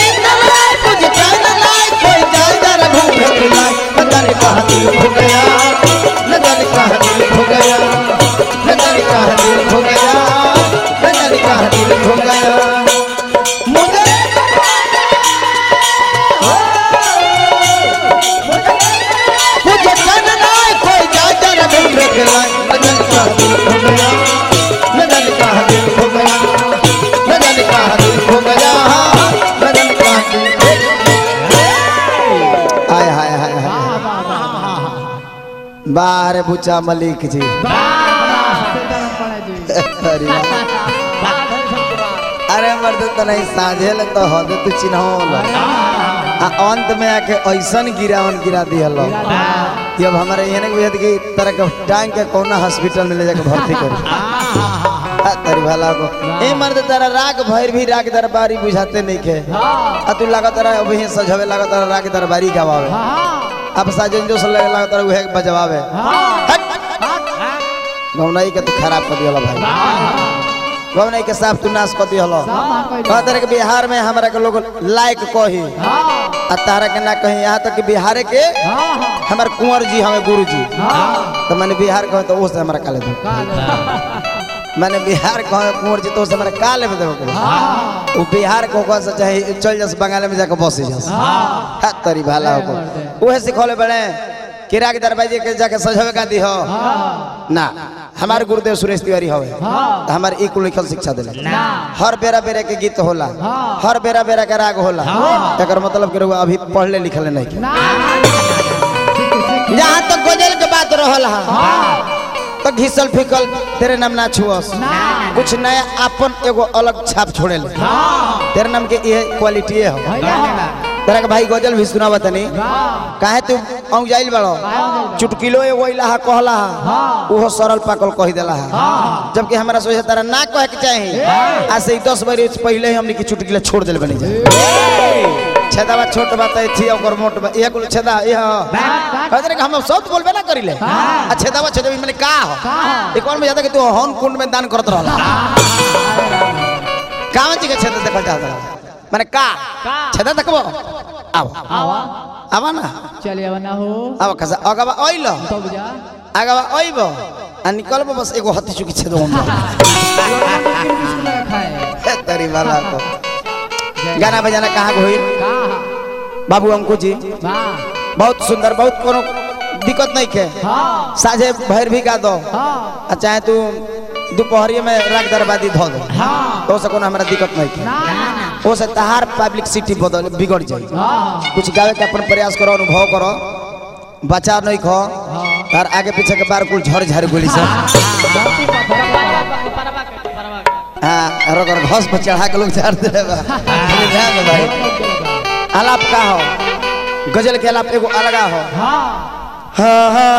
मुझे चैन लाए कोई जाए जरा घूमे के लाए न जाने कहाँ दिल खो गया न जाने कहाँ दिल खो गया न जाने कहाँ दिल खो गया न जाने कहाँ दिल खो गया मुझे मुझे चैन लाए कोई जाए जरा घूमे के लाए न जाने कहाँ दिल खो गया न जाने कहाँ दिल खो गया न जाने कहाँ दिल खो गया न जाने कहाँ दिल खो गया हाय हाय हाय हाय बाहर बुचा मलिक जी अरे वाह। अरे मर्द तो नहीं साझे ले तो हद तू चिन्हो आ अंत में आके ऐसन गिरावन गिरा दिया लो कि अब हमारे ये नहीं बुझत कि तरह के टांग के कौना हॉस्पिटल में ले जाके भर्ती करी आ तेरी भला को ए मर्द तेरा राग भैर भी राग दरबारी बुझाते नहीं के आ तू लगा तेरा अब ही सजवे लगा तेरा राग दरबारी गवावे अब साजन जो से लगा तेरा उहे बजवावे गौनाई के तू खराब कर दिया भाई गौनाई के साफ तू नाश कर दिया कह तरह के बिहार में हमरा के लोग लायक कही आ तारा के ना कही यहाँ तक कि बिहार के हमारे कुंवर जी हमें गुरु जी तो मैंने बिहार कहे तो वो से हमारा काले दो मैंने बिहार कहे कुंवर जी तो उसे हमारा काले में दो वो बिहार को कह से चाहे चल जस बंगाल में जाकर बस जस हा तरी भाला हो उहे सिखौले बड़े किरा के दरवाजे के जाके सजवे का दी हो ना हमारे गुरुदेव सुरेश तिवारी हवे तो हमारे ई कुल लिखल शिक्षा दिले हर बेरा बेरा के गीत होला हर बेरा बेरा के राग होला एकर मतलब के रउआ अभी पढ़ले लिखले नहीं के जहाँ तक गजल के बात रहल हा तो घिसल फिकल तेरे नाम ना छुअस कुछ नया अपन एगो अलग छाप छोड़े ले तेरे नाम के ये क्वालिटी है तेरा के भाई गजल भी सुनावा तनी काहे तू औ जाइल बड़ो चुटकिलो एगो इला हा कहला हा उहो सरल पाकल कह देला हा जबकि हमरा सोचे तारा ना कहे के चाही आज से 10 बरस पहले ही हमने की चुटकिला छोड़ देल बनी जा छेदावा छोट बात है थी ओकर मोट बा ये कुल छेदा ये कहते कि हम सब बोलबे ना करिले आ छेदावा छेदवी माने का हो एक और में ज्यादा कि तू हन कुंड में दान करत रहला कावन जी के छेदा देखल चाहता माने का छेदा देखबो आओ आवा आवा ना चलिए अब ना हो आवा खसा अगवा ओइलो तो बुझा अगवा ओइबो आ निकलबो बस एगो हत्ती चुकी छेदो हम बिस्कुट लगा खाए तेरी वाला को गाना बजाना कहाँ को हुई कहा बाबू अंकु जी वाह बहुत सुंदर बहुत कोनो दिक्कत नहीं के हाँ साझे भैर भी गा दो हाँ आ चाहे तू दोपहरी में राग दरबादी धो दो हाँ तो से कोनो हमरा दिक्कत नहीं के ना ना वो से तहार पब्लिक सिटी बदल बिगड़ जाए हाँ कुछ गावे के अपन प्रयास करो अनुभव करो बचा नहीं खो तार आगे पीछे के बार कुल झड़ झड़ गोली से हाँ और अगर घस पर चढ़ा के लोग झाड़ दे बा खाली ध्यान दे भाई आलाप का हो गजल के आलाप एगो अलगा हो हाँ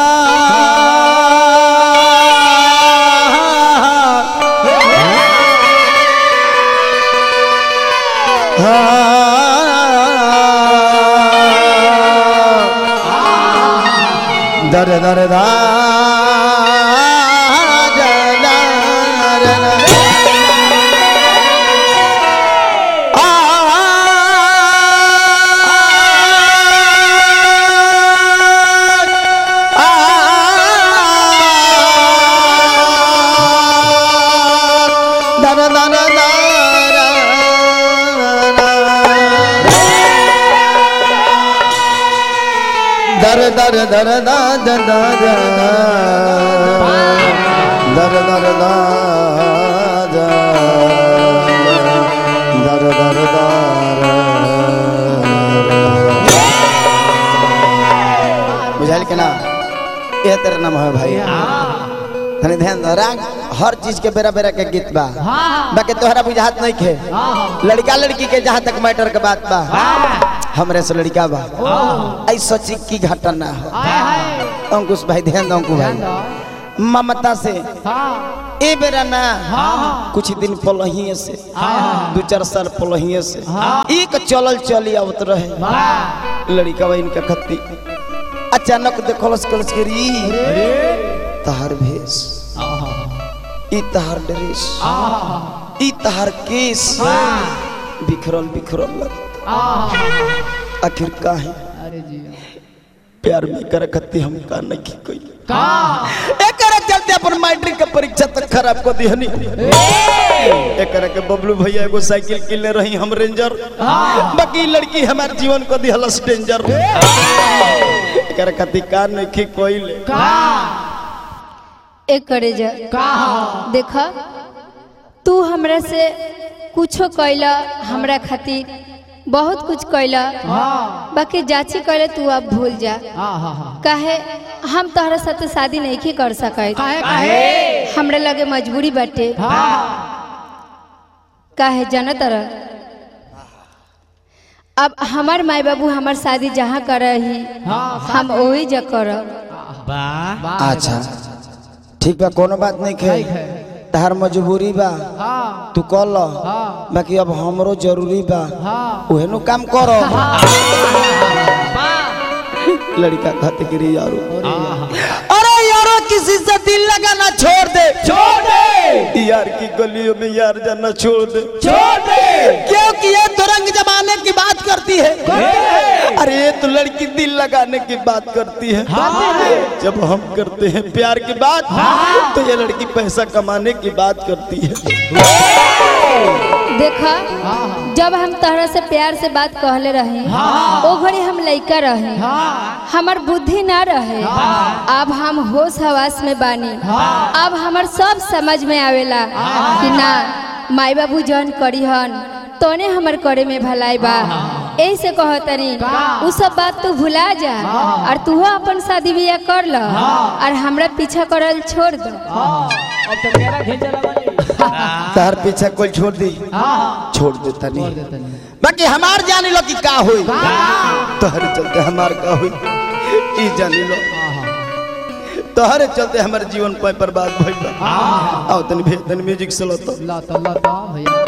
दर दर दा दर दर दर दा दा दा दा दर दर दा दा दर दर दा बुझाइल के ना ये तेरा नाम है भाई तनी ध्यान दो राग हर चीज के बेरा बेरा के गीत बा हाँ बाकी तोहरा बुझात नहीं खे हाँ लड़का लड़की के जहाँ तक मैटर के बात बा हमरे से लड़का बा ओह ऐसा चीज की घटना हो हाय हाय अंकुश भाई ध्यान दो अंकुश ध्यान भाई दो ममता से हाँ ए बेरा ना हाँ कुछ दिन पलहिए से हाँ दू चार साल पलहिए से हाँ। एक चलल चली आवत रहे वाह लड़का बा इनका खत्ती अचानक देखलस कलस के री तहार भेष ई तहार ड्रेस आहा ई तहार केस बिखरल बिखरल लग आहा आखिर काहे अरे जी प्यार में कर कत्ती हम का नहीं कोई का एकरा चलते अपन मैट्रिक के परीक्षा तक खराब कर दिहनी एकरा के बबलू भैया एगो साइकिल किनले रही हम रेंजर बाकी लड़की हमार जीवन को दिहलस डेंजर एकरा कत्ती का नहीं कोई ले का एक करे जा का देख तू हमरा से कुछो कैला हमरा खातिर बहुत कुछ कैला हाँ बाकी जाची कैले तू अब भूल जा आहा काहे हम तोहरा साथे शादी नहीं कर सकत काहे काहे हमरा लगे मजबूरी बाटे हाँ काहे जाना तरह अब हमार माई बाबू हमार शादी जहाँ कर ही हाँ हम वही जा करब वाह अच्छा ठीक बा कोनो बात नहीं खे ठीक है। तहार मजबूरी बा हाँ तू कर लो हाँ बाकी अब हमरो जरूरी बा हाँ उहे नु काम करो लड़का कहते गिरी यारो अरे यारो किसी से दिल लगाना छोड़ दे छोड़ दे यार की गलियों में यार जाना छोड़ दे छोड़ दे क्योंकि ये तुरंग जमाने की बात करती है अरे ये तो लड़की दिल लगाने की बात करती है जब हम करते हैं प्यार की बात तो ये लड़की पैसा कमाने की बात करती है देखा जब हम तोहरा से प्यार से बात कहले रहे ओ घड़ी हम लइका रहे हमार बुद्धि ना रहे अब हम होश हवास में बानी अब हमार सब समझ में आवेला कि ना माई बाबू जौन करी हन तोने हमर करे में भलाई बा यही से कहतनी उ सब बात तू भुला जा और तू अपन शादी बियाह कर ल और हमरा पीछा करल छोड़ दो अब तो मेरा खींचे लगा तार पीछे कोई छोड़ दी हाँ छोड़ देता नहीं देता नहीं बाकी हमार जानी लो कि का हुई तोहरे चलते हमार का हुई ई जानी लो तोहरे चलते हमारे जीवन पर बर्बाद भइल बा आओ तनी भेज तनी म्यूजिक से लो तो लाता लाता भैया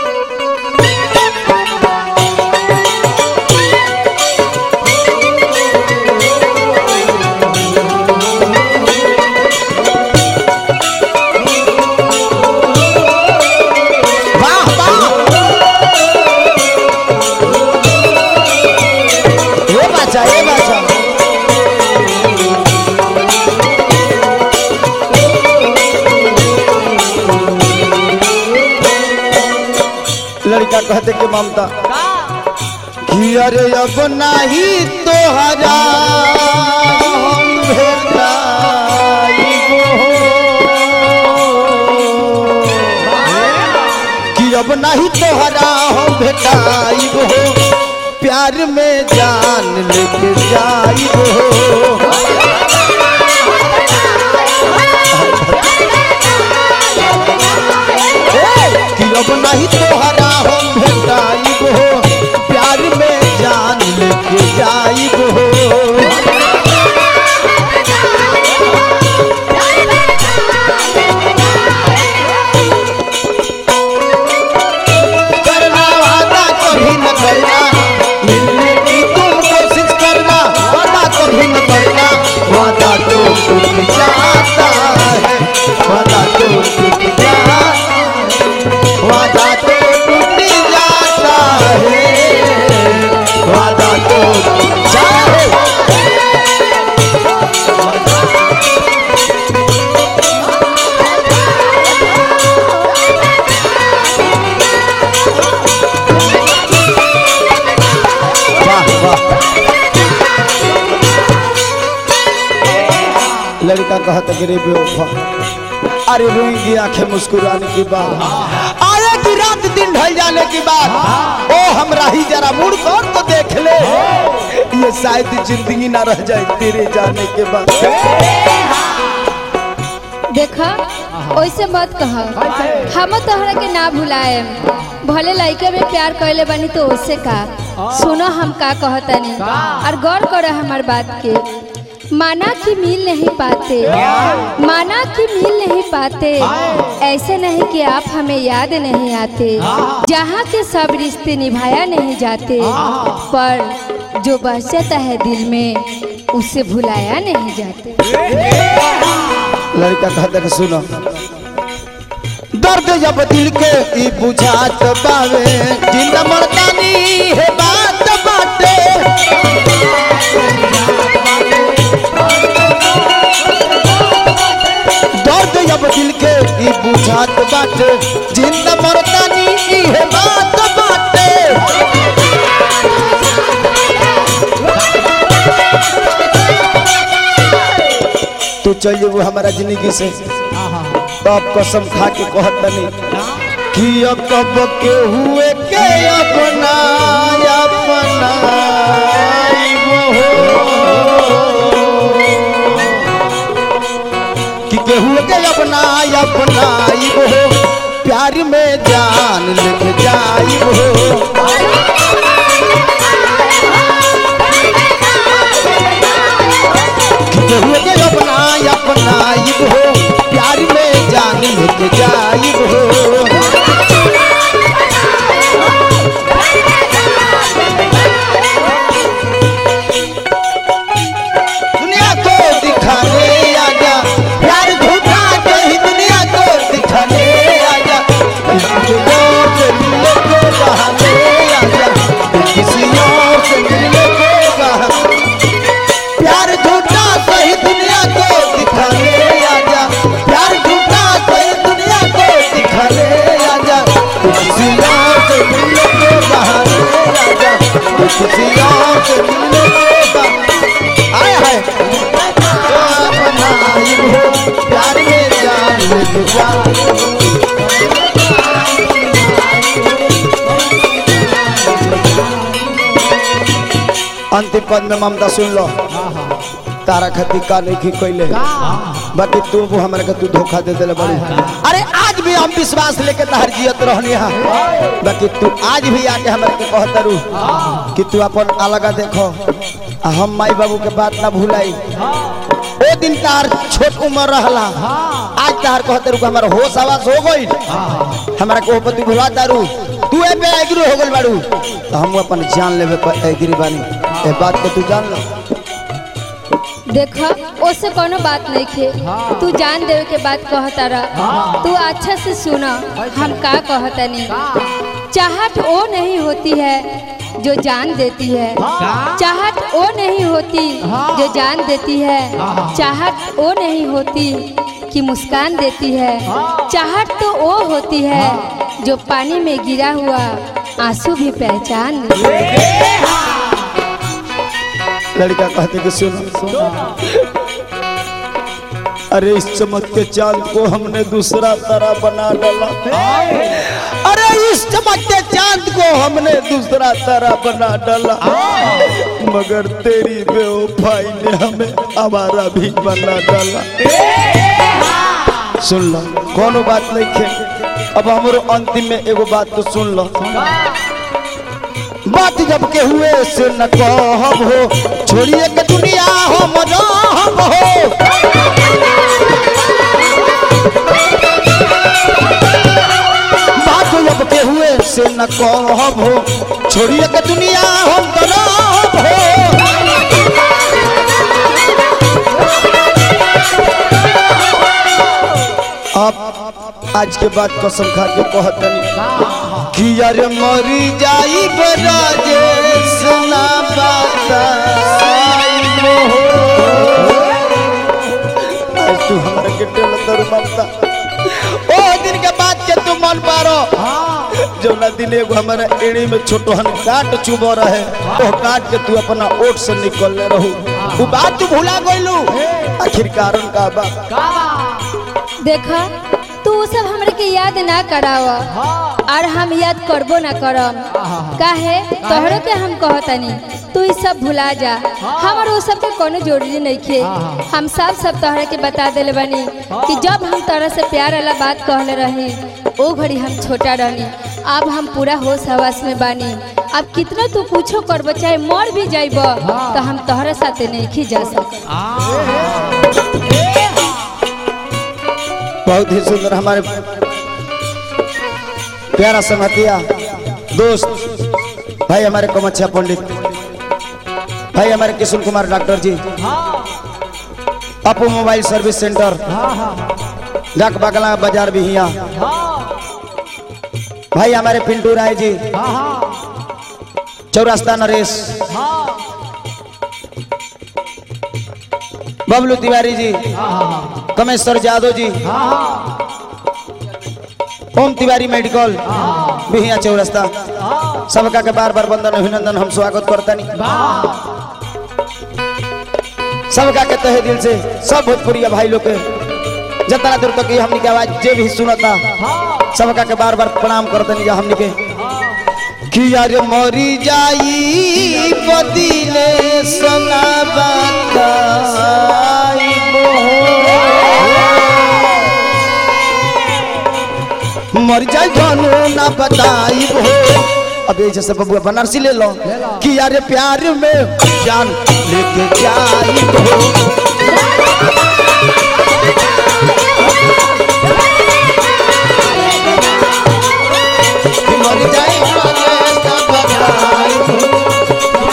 वाह वाह ये बाचा ये बाचा लड़का कहते कि ममता कि अरे अब नहीं तोहरा हम भेटाइबो कि अब नहीं तोहरा हम भेटाइबो प्यार में जान लेके जाइबो कि अब नहीं तोहरा हम भेटाइबो प्यार में जान लेके जाइबो करना वादा कभी न करना मिलने की तुम कोशिश करना वादा कभी न करना वादा तो टूट जाता है वादा तो टूट जाता वादा तो टूट जाता है वादा तो टूट जाता वाह वाह लड़का कहता गिरे बेवफा अरे रोएंगी आंखें मुस्कुराने की बात आएगी रात दिन ढल जाने की बात ओ हमरा ही जरा मुड़ कर तो देख ले ये शायद जिंदगी ना रह जाए तेरे जाने के बाद देखा ओइसे मत कह हम तोहरा के ना भुलाएम भले लइके में प्यार कैले बानी तो ओसे का सुनो हम का कहतनी और गौर करो हमार बात के माना कि मिल नहीं पाते माना कि मिल नहीं पाते ऐसे नहीं कि आप हमें याद नहीं आते जहाँ के सब रिश्ते निभाया नहीं जाते पर जो बस जाता है दिल में उसे भुलाया नहीं जाते लड़का कहता कि सुनो दर्द जब दिल के ई बुझात बावे जिंदा मर्दानी है बात बाटे दर्द जब दिल के ई बुझात बाटे जिंदा मर्दानी ई है बात बाटे तू चल जेबू हमारा जिंदगी से तब कसम खा के कहत तनी कि अब कब के हुए के अपना अपना कि के हुए के अपना अपना हो प्यार में जान लिख जाई हो कि के हुए के अपना अपना हो प्यार में जान लिख जाई हो दुनिया को दिखाने आजा प्यार झूठा कहीं दुनिया को दिखाने आजा किसी और से मिलने को बहाने आजा किसी और से मिलने को बहाने प्यार झूठा सही दुनिया को दिखाने आजा प्यार झूठा सही दुनिया को दिखाने आजा किसी और से मिलने को बहाने आजा किसी और से मिलने को बहाने आए हाय तो अपना ही हो प्यार में जान लेके जा अंतिम पद में ममता सुन लो तारा खती का नहीं की कोई बाकी तू वो हमारे के तू धोखा दे दिले बड़ी अरे आज भी हम विश्वास लेके तहर जियत रहनी हा बाकी तू आज भी आके हमारे के कहत रू कि तू अपन अलगा देखो आ हम माई बाबू के बात ना भूलाई ओ दिन तार छोट उम्र रहला आज तार कहत रू कि हमारा होश आवास हो गई हमारा को पति भुला दारू तू ए पे एग्री हो गइल बाड़ू तो हम अपन जान लेवे पर एग्री बानी ए बात के तू जान लो देख ओसे कोनो बात नहीं खे तू जान देवे के बात कहता रह तू अच्छा से सुना हम का कहतनी चाहत वो नहीं होती है जो जान देती है चाहत वो नहीं होती जो जान देती है चाहत वो नहीं होती कि मुस्कान देती है चाहत तो वो होती है जो पानी में गिरा हुआ आंसू भी पहचान लेती है। लड़का कहते कि सुनो अरे इस चमकते चांद को हमने दूसरा तारा बना डाला अरे इस चमकते चांद को हमने दूसरा तारा बना डाला मगर तेरी बेवफाई ने हमें हमारा भी बना डाला सुन लो कोनो बात नहीं खे अब हमारो अंतिम में एगो बात तो सुन लो बात जब के हुए से न कहब हो छोड़िए के दुनिया हो मजाहब हो बात जब के हुए से न कहब हो छोड़िए के दुनिया हो मजाहब हो आप आज के बाद कसम खा के कहतनी कि यार मरी जाई राजेश ना बताइबो आज तू हमरा के टेल दर ममता ओ दिन के बाद के तू मन पारो जो ना दिन एगो हमारा एड़ी में छोटहन काट चुबो रहे ओ काट के तू अपना ओट से निकल ले रहू वो बात तू भुला गइलू आखिर कारण का बा देखा तू उ सब हमरे के याद ना कराव और हम याद करबो ना करम काहे तोहरो के हम कहतनी तू ई सब भुला जा हमर उ सब के कोनो जरूरी नहीं खे हम सब सब तोहरे के बता देले बानी कि जब हम तोरा से प्यार वाला बात कहले रही ओ घड़ी हम छोटा रहनी अब हम पूरा होश हवास में बानी अब कितना तू कुछो करबो चाहे मर भी जाइब तो हम तोहरे साथे नहीं खी जा सकत बहुत ही सुंदर हमारे प्यारा संगतिया दोस्त भाई हमारे कमच्छा पंडित भाई हमारे किशुन कुमार डॉक्टर जी अपू मोबाइल सर्विस सेंटर डाक बगला बाजार भी हिया भाई हमारे पिंटू राय जी हाँ हाँ चौरास्ता नरेश हाँ बबलू तिवारी जी हाँ हाँ कमेश्वर यादव जी हाँ हाँ ओम तिवारी मेडिकल बिहिया चौरास्ता हाँ सबका के बार बार वंदन अभिनंदन हम स्वागत करतानी वाह सबका के तहे दिल से सब भोजपुरी भाई लोग के जितना दूर तक ये हमनी के आवाज जे भी सुनता हाँ सबका के बार बार प्रणाम करतनी जा हमनी के कि यार मरी जाई बदिले सना मर जाई धनु ना बताई हो अब ऐसे से बबुआ बनारसी ले लो ले लो। कि यार प्यार में जान लेके जाई हो कि मर जाई बदिले सना बताई हो।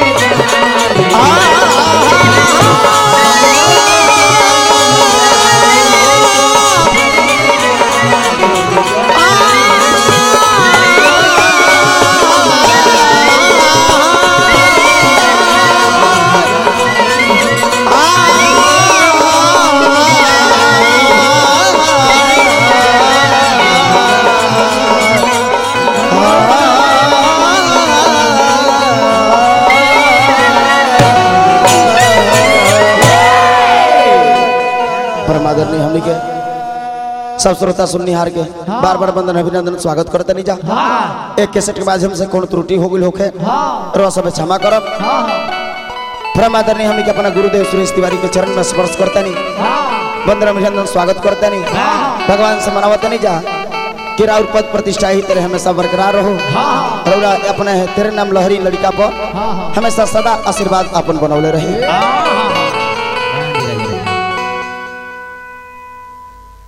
परमादरणीय हमनी के सब श्रोता सुननिहार के बार बार वंदन अभिनंदन स्वागत करते नहीं जा एक कैसेट के माध्यम से कौन त्रुटि हो गई होखे हाँ रो सब क्षमा करब हाँ परमादरणीय हमनी के अपना गुरुदेव सुरेश तिवारी के चरण में स्पर्श करते नहीं हाँ वंदन अभिनंदन स्वागत करते नहीं भगवान से मनावते नहीं जा कि राउर पद प्रतिष्ठा ही तेरे हमेशा बरकरार रहो हाँ रौरा अपने तेरे नाम लहरी लड़का पर हाँ हाँ हमेशा सदा आशीर्वाद अपन बनौले रही हाँ